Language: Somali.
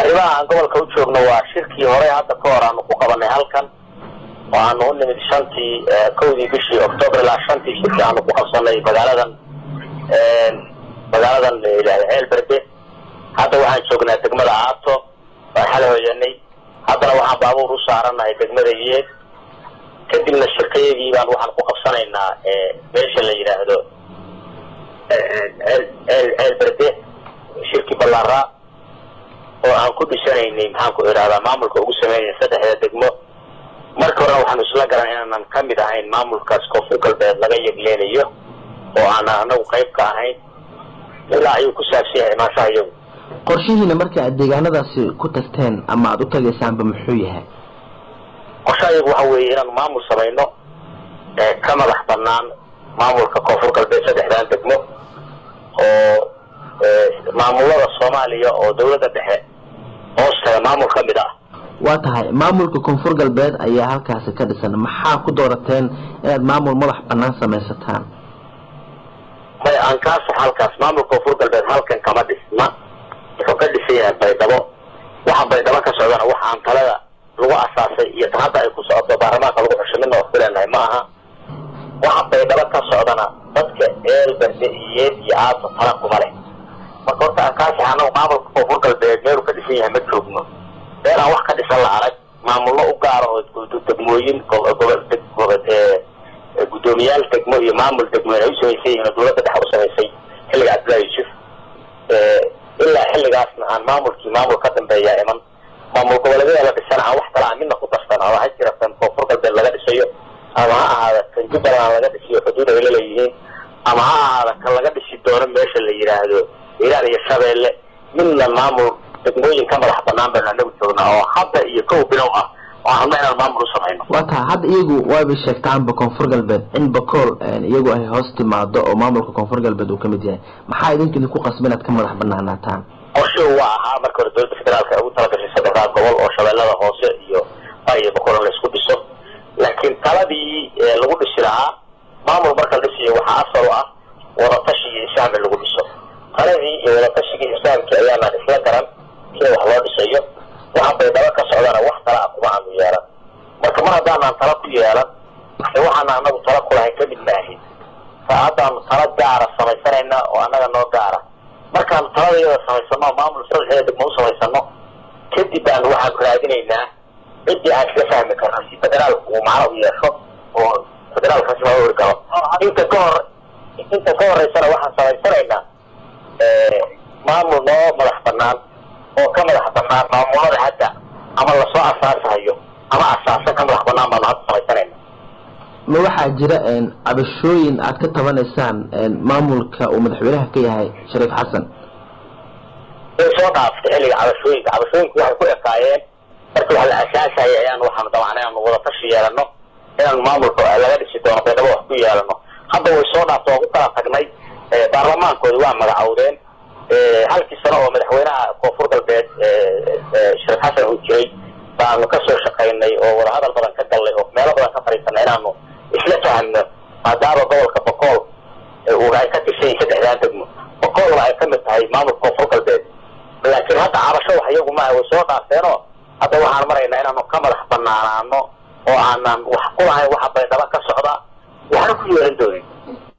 arrimaha aan gobolka u joogno waa shirkii hore hadda ka hor aanu ku qabanay halkan oo aanu u nimid shantii kowdii bishii octoobar ilaa shantii shirkii aanu ku qabsanay magaaladan magaaladan layidhahda ceelberde hadda waxaan joognaa degmada aato waan xala hoyanay haddana waxaan baabuur u saaranahay degmada yeed kadibna shirkayagii baan waxaan ku qabsanaynaa meesha la yidhaahdo ceelberde shirki ballaaraa oo aan ku dhisanaynay maxaan ku idhahdaa maamulka ugu sameynaya saddexda degmo marka horena waxaanu isla garan inaanan ka mid ahayn maamulkaas koonfur galbeed laga yegleenayo oo aanan anagu qayb ka ahayn ilaa ayuu ku saabsan yahay imaanshaha iyagu qorshihiina marka aad deegaanadaasi ku tagteen ama aada u tagaysaanba muxuu yahay qorshaha iyagu waxa weeye inaanu maamul samayno ka madax banaan maamulka koonfur galbeed saddexdan degmo oo maamulada soomaaliya oo dawladda dhexe hoostaga maamul ka mid ah waa tahay maamulka koonfur galbeed ayaa halkaasi ka dhisan maxaa ku doorateen inaad maamul madax banaan samaysataan may aan kaa sax halkaas maamulka koonfur galbeed halkan kama dhisna wuxuu ka dhisan yahay baydhabo waxa baydhabo ka socdana waxa aan talada lagu asaasay iyo tan hadda ay ku socoto baarlamaanka lagu xusho midna wax ku leenahay ma aha waxa baydhabo ka socdana dadka eel berde iyo yeed iyo aato tala kuma leh marka horta aan kaa sax anagu maamulka koonfur galbeed meeluu ka dhisan yahay ma joogno meel aan wax ka dhisan la arag maamullo u gaara oo degmooyin guddoomiyaal degmo iyo maamul degmo ay u samaysan yihiin oo dawladda dhexe u samaysay xilliga cabdullahi yuusuf ilaa xilligaasna aan maamulkii maamul ka dambeeyaa iman maamul goboleedyada la dhisana aan wax kala aan midna ku darsan ama ha jira kan koonfur galbeed laga dhisayo ama ha ahaada kan jubbaland laga dhisiyo xuduud ay laleeyihiin ama ha ahaada kan laga dhisi doono meesha la yidhaahdo iiraan iyo shabeelle midna maamul degmooyin ka madax banaan baynu anagu joognaa oo hadda iyo kow bilow ah oo hadna inaan maamul u samayno waa tahay hadda iyagu waabay sheegtaanba koonfur galbeed in bakool iyagu ay hoos timaado oo maamulka koonfur galbeed uu kamid yahay maxaa idinka idinku qasba inaad ka madax banaanaataan qorshuhu waa ahaa marka hore dowladda federaalka ugu talagashay saddexdaa gobol oo shabeellada hoose iyo iyo bakool in la isku dhiso laakiin taladii lagu dhisi lahaa maamul marka la dhisiyo waxaa asal u ah wadatashi iyo ishaam in lagu dhiso taladii iyo wadatashigii islaamkii ayaanaan isla garan sida wax loo dhisayo waxa baydhabo ka socdana wax tala ah kuma aanu yeelan marka mar haddaanaan tala ku yeelan waxaana anagu tala kulahayn kamid maahin sa haddaanu tala gaara samaysanayna oo annaga noo gaara markaanu talada iyada samaysano maamul saddexdeeda degmo u samaysano kadib baanu waxaanu raadinaynaa ciddii aan isla fahmi karno si federaalku uu macno u yeesho oo federaalkaasi loo ori karo inta ka hor inta ka horeysana waxaan samaysanaynaa maamul noo madax banaan oo ka madax banaan maamulada hadda ama lasoo asaasahayo ama asaasa ka madax banaan baanu hadda samaysanayna ma waxaa jira cabashooyin aad ka tabanaysaan maamulka uu madaxweynaha ka yahay shariif xasan way soo dhaaftay xilliga cabashooyinka cabashooyinku waxay ku ekaayeen markii wax la asaasayay ayaan waxaanu dabacnay inaanu wadatashi yeelano inaanu maamulka laga dhisi doono baydhabo wax ku yeelano hadda way soo dhaaftay waan ku kala tagnay baarlamaankoodi waa magacowdeen halkii sano oo madaxweynaha koonfur galbeed shariif xasan uu jiray baanu ka soo shaqaynay oo wadahadal badan ka gallay oo meelo badan ka fadhiisanay inaanu isla fahmno maadaama gobolka bokool ay ka tirsan yihin saddexdaan degmo bokoolna ay ka mid tahay maamulka koonfur galbeed laakiin hadda cabasho wax iyagu maaha way soo dhaafteenoo hadda waxaan maraynaa inaanu ka madax banaanaano oo aanan wax ku lahayn waxa baydhabo ka socda waxna ku yeelan doonin